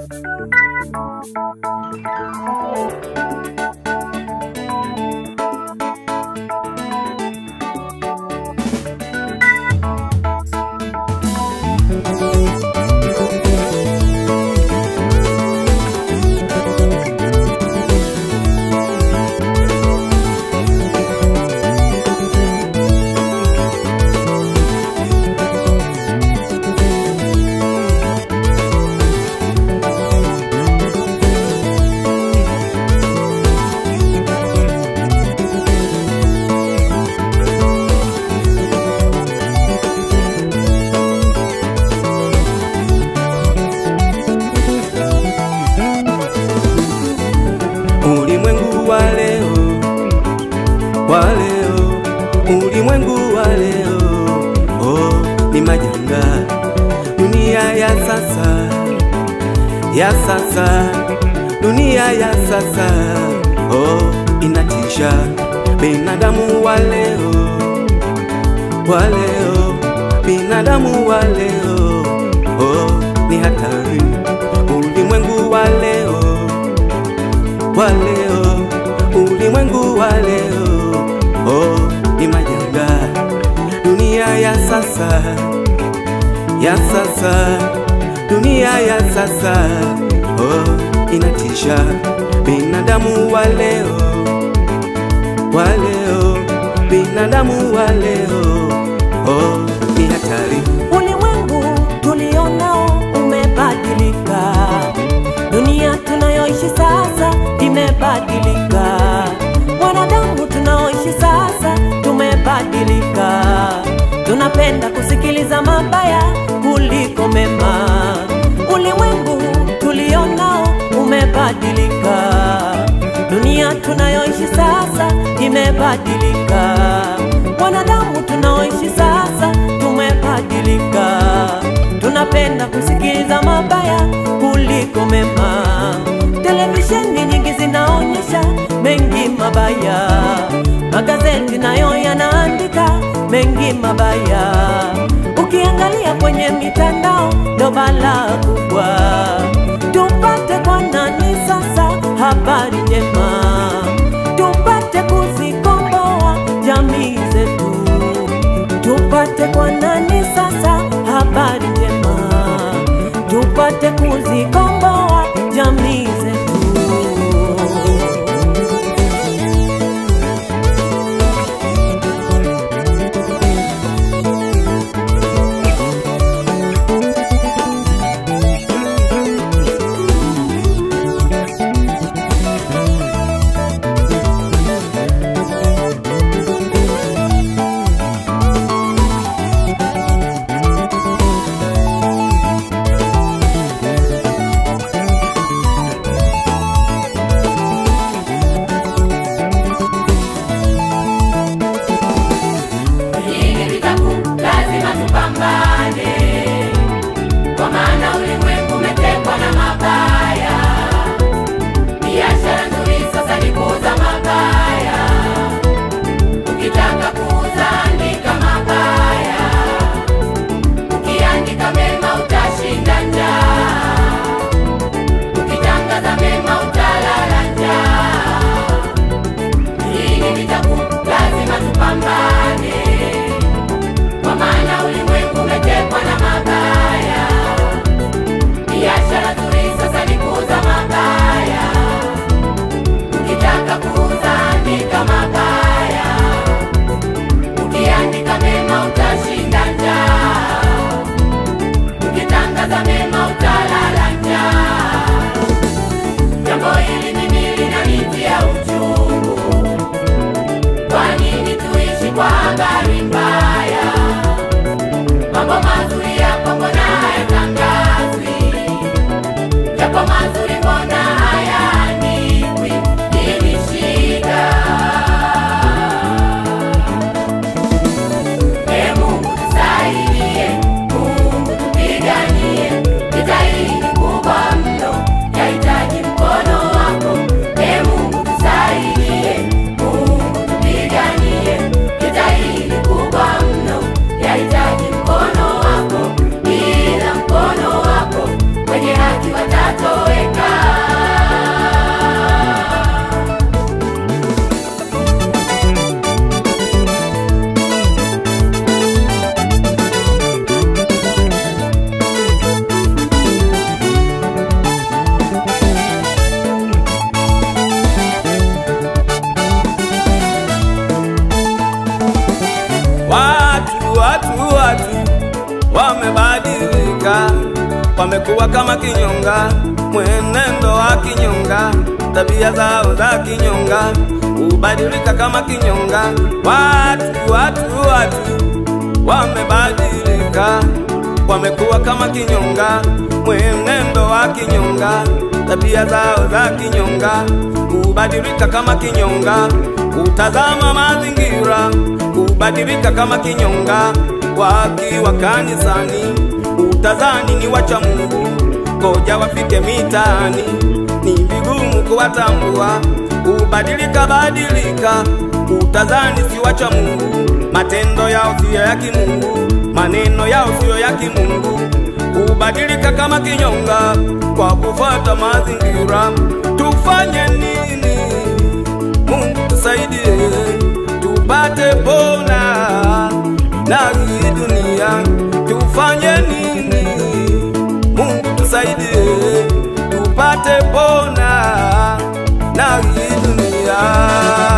Ulimwengu wa leo, wa leo, ulimwengu wa leo, oh, ni majanga. Dunia ya sasa, ya sasa, dunia ya sasa, oh, inatisha. Binadamu wa leo, wa leo, binadamu wa leo, oh, ni hatari. Ulimwengu wa leo wa leo, ulimwengu wa leo, oh, ni majanga. Dunia ya sasa, ya sasa, dunia ya sasa, oh, inatisha. Binadamu wa leo, wa leo, binadamu wa leo, oh, ni hatari. Ulimwengu tulionao umebadilika, dunia tunayoishi sasa imebadilika, wanadamu tunaoishi sasa tumebadilika, tunapenda kusikiliza mabaya kuliko mema. Ulimwengu tulionao umebadilika, dunia tunayoishi sasa imebadilika, wanadamu tunaoishi sasa tumebadilika, tunapenda kusikiliza mabaya kuliko mema. Televisheni nyingi zinaonyesha mengi mabaya, magazeti nayo yanaandika mengi mabaya. Ukiangalia kwenye mitandao ndo balaa kubwa. Tupate kwa nani sasa habari njema, tupate kuzikomboa jamii zetu tupate kwa nani sasa habari njema, tupate kuzikomboa jamii zetu. wamebadilika, wamekuwa kama kinyonga, mwenendo wa kinyonga, tabia zao za kinyonga, hubadilika kama kinyonga. Watu, watu, watu wamebadilika, wamekuwa kama kinyonga, mwenendo wa kinyonga, tabia zao za kinyonga, hubadilika kama kinyonga, utazama mazingira, hubadilika kama kinyonga, wakiwa kanisani, utazani ni wacha Mungu, ngoja wafike mitaani, ni vigumu kuwatambua, hubadilika badilika, utazani si wacha Mungu, matendo yao siyo ya kimungu, maneno yao siyo ya kimungu, hubadilika kama kinyonga kwa kufuata mazingira. Tufanye nini? Mungu tusaidie, tupate pona na hii dunia. Tufanye nini? Mungu tusaidie, tupate pona na hii dunia.